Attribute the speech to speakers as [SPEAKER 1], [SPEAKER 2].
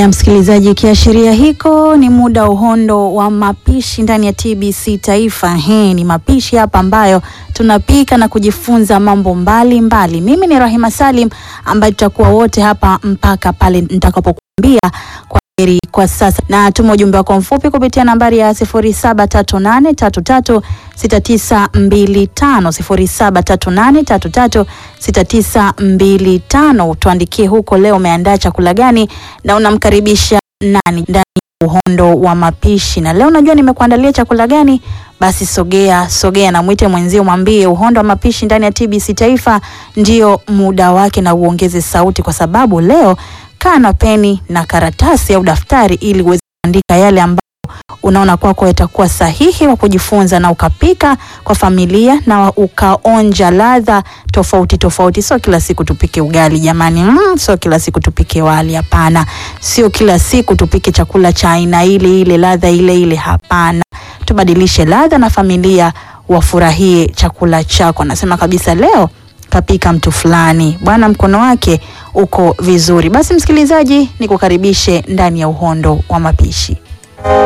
[SPEAKER 1] Haya msikilizaji, kiashiria hiko ni muda uhondo wa mapishi ndani ya TBC Taifa. He, ni mapishi hapa ambayo tunapika na kujifunza mambo mbalimbali mbali. Mimi ni Rahima Salim ambaye tutakuwa wote hapa mpaka pale nitakapokuambia kwa heri kwa sasa, na tuma ujumbe wako mfupi kupitia nambari ya 0738336925 0738336925. Tuandikie huko leo umeandaa chakula gani na unamkaribisha nani ndani ya uhondo wa mapishi. Na leo najua nimekuandalia chakula gani, basi sogea sogea na mwite mwenzio, mwambie uhondo wa mapishi ndani ya TBC Taifa ndio muda wake, na uongeze sauti, kwa sababu leo kaa na peni na karatasi au daftari ili uweze kuandika yale ambayo unaona kwako yatakuwa sahihi wa kujifunza na ukapika kwa familia na ukaonja ladha tofauti tofauti. Sio kila siku tupike ugali jamani, mm, sio kila siku tupike wali, hapana. Sio kila siku tupike chakula cha aina ile ile, ladha ile ile, hapana. Tubadilishe ladha na familia wafurahie chakula chako. Nasema kabisa leo kapika mtu fulani bwana, mkono wake uko vizuri. Basi msikilizaji, nikukaribishe ndani ya uhondo wa mapishi.